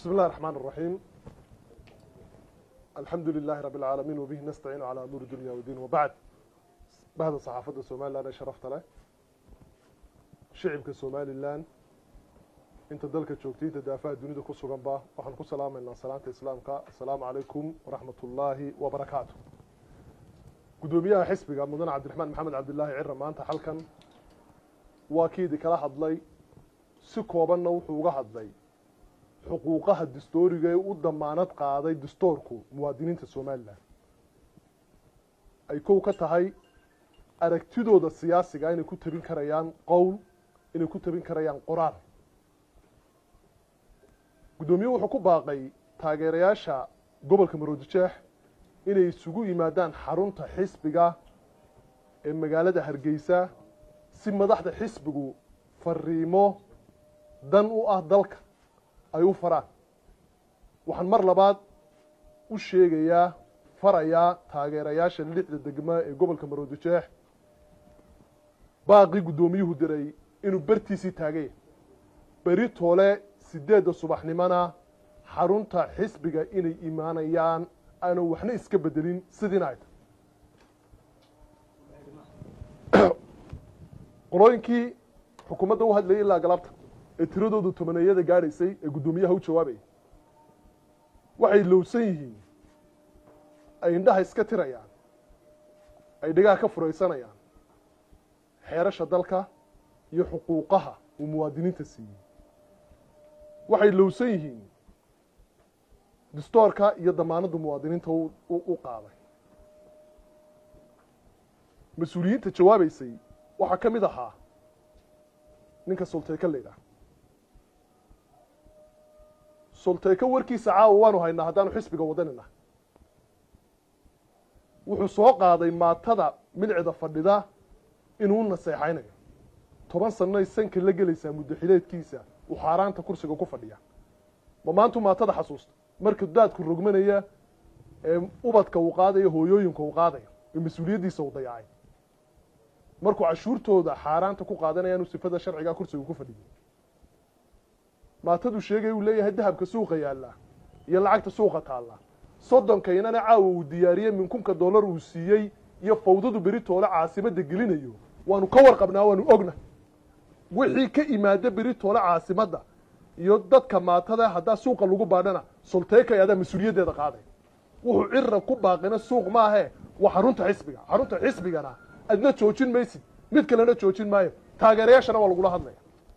بسم الله الرحمن الرحيم الحمد لله رب العالمين وبه نستعين على أمور الدنيا والدين وبعد بعد صحافة الصومال أنا شرفت له شعبك الصومالي الآن انت دلك جوجتي تدافع الدنيا دو كسو غنبا وحن كو سلام إلى سلامة إسلامك السلام عليكم ورحمة الله وبركاته قدوميها حسبك مدن عبد الرحمن محمد عبد الله عرة ما أنت حلكا واكيد كلا حضلي سكوبنا وحوغا حضلي xuquuqaha dastooriga ee u damaanad qaaday dastoorku muwaadiniinta somalilan ay kow ka tahay aragtidooda siyaasiga inay ku tabin karayaan qowl inay ku tabin karayaan qoraal guddoomiye wuxuu ku baaqay taageerayaasha gobolka maroodijeex inay isugu yimaadaan xarunta xisbiga ee magaalada hargeysa si madaxda xisbigu fariimo dan u ah dalka ay u faraan waxaan mar labaad u sheegayaa farayaa taageerayaasha lixda degma ee gobolka maroodijeex baaqii guddoomiyuhu diray inuu bertiisii taagay beri toole sideedda subaxnimona xarunta xisbiga inay imaanayaan aanu waxna iska bedelin sidiina ay tahay qolooyinkii xukuumadda u hadlayay ilaa galabta ee tiradoodu tobaneeyada gaadhaysay ee guddoomiyaha u jawaabayay waxay lowsan yihiin ay indhaha iska tirayaan ay dhegaha ka furaysanayaan xeerasha dalka iyo xuquuqaha uu muwaadiniinta siiyey waxay lowsan yihiin dastoorka iyo damaanadda muwaadiniinta u qaaday mas-uuliyiinta jawaabaysay waxaa ka mid ahaa ninka sulteyka la yidhaah sulteyka warkiisa caawa waanu haynaa haddaanu xisbiga wadanina wuxuu soo qaaday maatada milcida fadhida inuu naseexaynayo toban sannoay sanka la gelaysaa muddaxileedkiisa uu xaaraanta kursiga ku fadhiya ma maantu maatada xasuusta marka daadku rogmanaya ee ubadka uu qaadayo hooyooyinka uu qaadayo ee mas-uuliyaddiisa uu dayacay markuu cashuurtooda xaaraanta ku qaadanaya inuu sifada sharcigaa kursiga ku fadhiyo maatadu sheegay uu leeyahay dahabka suuqa yaallaa iyo lacagta suuqa taallaa soddonkaynana caawa uu diyaariyey min kunka dollar uu siiyey iyo fawdadu beri toole caasimadda gelinayo waanu ka warqabnaa waanu ogna wixii ka imaada beri toole caasimadda iyo dadka maatada haddaa suuqa lagu baadhana sulteekay adaa mas-uuliyaddeeda qaaday wuxuu cira ku baaqina suuq maahe waa xarunta xisbiga xarunta xisbigana adna joojin maysid mid kalena joojin maayo taageerayaashana waa lagula hadlaya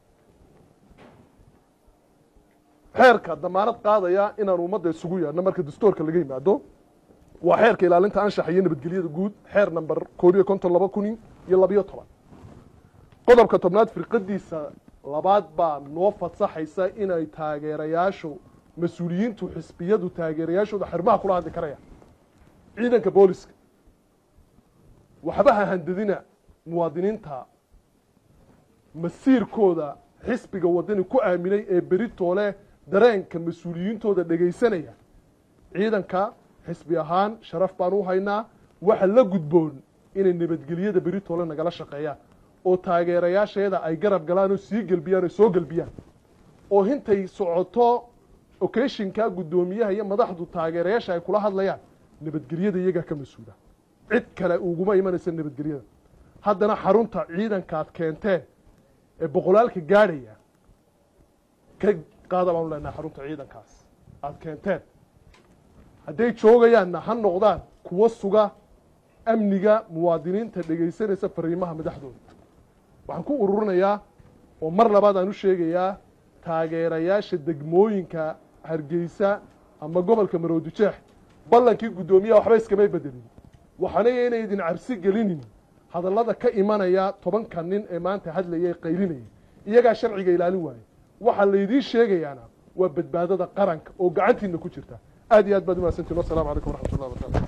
xeerka damaanad qaadaya inaan ummadda isugu yaadhno marka dastoorka laga yimaado waa xeerka ilaalinta anshaxa iyo nabadgelyada guud xeer number koob iyo konton laba kun iyo labiyo toban qodobka tobnaad firqadiisa labaad baa noo fasaxaysa inay taageerayaashu mas-uuliyiintu xisbiyadu taageerayaashooda xirmaha kula hadli karayaan ciidanka booliska waxba ha handadina muwaadiniinta masiirkooda xisbiga wadani ku aaminay ee beri toole dareenka mas-uuliyiintooda dhegaysanaya ciidanka xisbi ahaan sharaf baan u haynaa waxa la gudboon inay nabadgelyada beri toole nagala shaqeeyaan oo taageerayaasheeda ay garab galaan oo sii gelbiyaan oo soo gelbiyaan oo hintay socoto ocashinka guddoomiyaha iyo madaxdu taageerayaasha ay kula hadlayaan nabadgelyada iyagaa ka mas-uula cid kale uguma imanaysa nabadgelyada haddana xarunta ciidankaad keenteen ee boqolaalka gaadhaya ka qaada baanu leenahay xarunta ciidankaas aada keenteen hadday joogayaanna ha noqdaan kuwo suga amniga muwaadiniinta dhegaysanaysa fariimaha madaxdooda waxaan ku ururinayaa oo mar labaad aan u sheegayaa taageerayaasha degmooyinka hargeysa ama gobolka maroodijeex ballankii guddoomiyaha waxba iskamay bedelin waxaanaya inay idin cabsi gelinin hadallada ka imanaya tobanka nin ee maanta hadlayay qaylinayay iyagaa sharciga ilaalin waaye waxaa laydiin sheegayaana waa badbaadada qaranka oo gacantiina ku jirta aad iyo aad baad umahadsantiin wassalamu calaykum waraxmat ullah barkatu